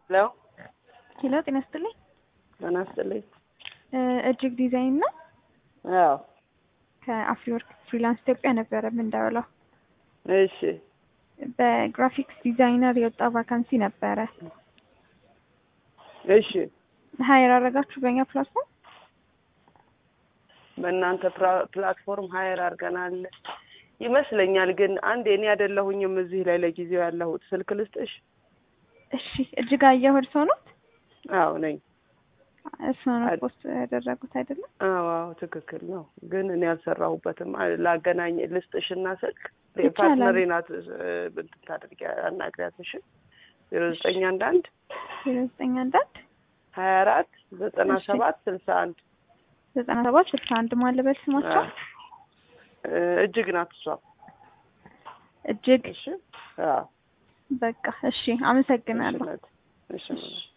ሄሎ ሄሎ ጤና ይስጥልኝ። ጤና ይስጥልኝ። እጅግ ዲዛይን ነው። አዎ ከአፍሪወርክ ፍሪላንስ ኢትዮጵያ ነበረ የምንደውለው። እሺ በግራፊክስ ዲዛይነር የወጣ ቫካንሲ ነበረ። እሺ ሀይር አደረጋችሁ በእኛ ፕላትፎርም? በእናንተ ፕራ- ፕላትፎርም ሀየር አድርገናል ይመስለኛል። ግን አንድ እኔ አይደለሁኝም እዚህ ላይ ለጊዜው ያለሁት። ስልክ ልስጥሽ? እሺ እጅጋየሁ እርስዎ ነው? አዎ ነኝ። እርስዎ ነው አድ- ፖስት ያደረጉት አይደለም? አዎ አዎ ትክክል ነው። ግን እኔ አልሰራሁበትም። አ- ላገናኝ ልስጥሽና ስልክ ይቻላል። ፓርትነሬ ናት እ፣ እንትን ታድርጊ አናግሪያት። እሺ ዜሮ ዘጠኝ አንድ አንድ ዜሮ ዘጠኝ አንድ አንድ ሀያ አራት ዘጠና እሺ። ሰባት ስልሳ አንድ ዘጠና ሰባት ስልሳ አንድ ማለበል ስማቸው እ፣ እጅግ ናት እሷ። እጅግ እሺ አዎ በቃ እሺ፣ አመሰግናለሁ። እሺ ናት። እሺ ናት።